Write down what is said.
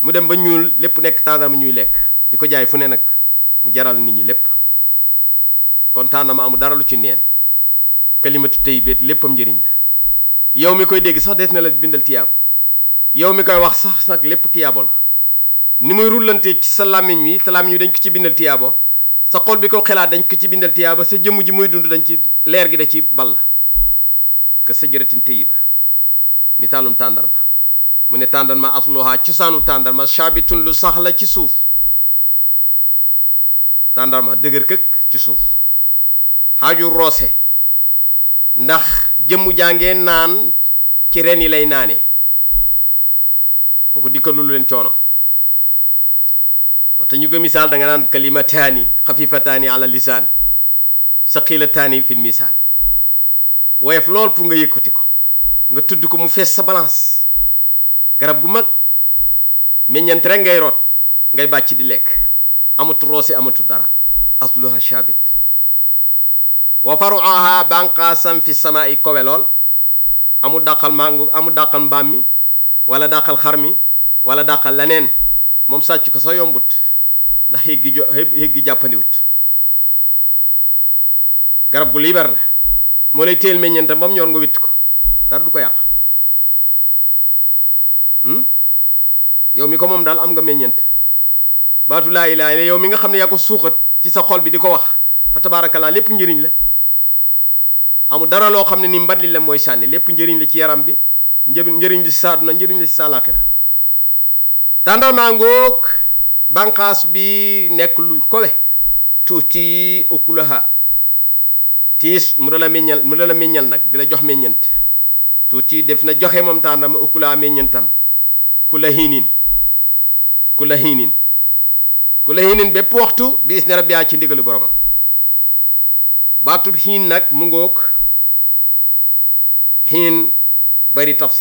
mu dem ba ñuul lépp nekk tàndarma ñuy lekk di ko jaay fu ne nag mu jaral nit ñi lépp kon tàndarma amul dara lu ci neen kalimatu tey beet léppam njëriñ la yow mi koy dégg sax des na la bindal tiyaabo yow mi koy wax sax nag lépp tiyaabo la ni muy rullante ci sa làmmiñ wi sa làmmiñ wi dañ ko ci bindal tiyaabo sa xol bi ko xelaat dañ ko ci bindal tiyaabo sa jëmm ji muy dund dañ ci leer gi da ci ball ka sajaratin tayyiba misaalum tàndarma mu ne tàndarma asluha cosaanu tàndarma shaabitun lu sax la ci suuf tàndarma dëgër këkk ci suuf xaaju roose ndax jëmmu jàngee naan ci ren yi lay naane kooku dikkalu lu leen coono waxta ñu ko misaal da nga naan kalimataani xafifataani ala lisaan saqilataani fil misaan woyof lool pour nga yëkkati ko nga tudd ko mu fees sa balance garab gu mag meññant rek ngay root ngay bàcc di lekk amatu roose amatu dara asluha shabit wa faruaha banqaasam fi samaa'i kowe lool amul dàqal mangu amul dàqal mbaam mi wala dàqal xar mi wala dàqal leneen moom sàcc ko sa yombut ndax xéeg gi jo xéeg gi jàppandiwut garab gu liibar la moo lay téel meññeentam ba mu ñor nga witt ko dara du ko yàq yow mi ko moom daal am nga meññeent baatu laa ilaaha illa yow mi nga xam ne yaa ko suuxat ci sa xol bi di ko wax fa tabaarakallaa lépp njëriñ la amul dara loo xam ne ni mbat li la mooy sànni lépp njëriñ la ci yaram bi një njëriñ la si sa àdduna njëriñ la si sa laaxira tàndarmaa ngoog bànqaas bi nekk lu kowe tuuti ukulaha tiis mu da la meññal mu da la meññal nag di la jox meññant tuuti def na joxe moom tàndarma ukulaha meññantam ku la hiinin ku la hiinin ku la hiinin bépp waxtu biis ne rabbi ci ndigalu boromam baatub xiin nag mu ngoog xiin bari tafsir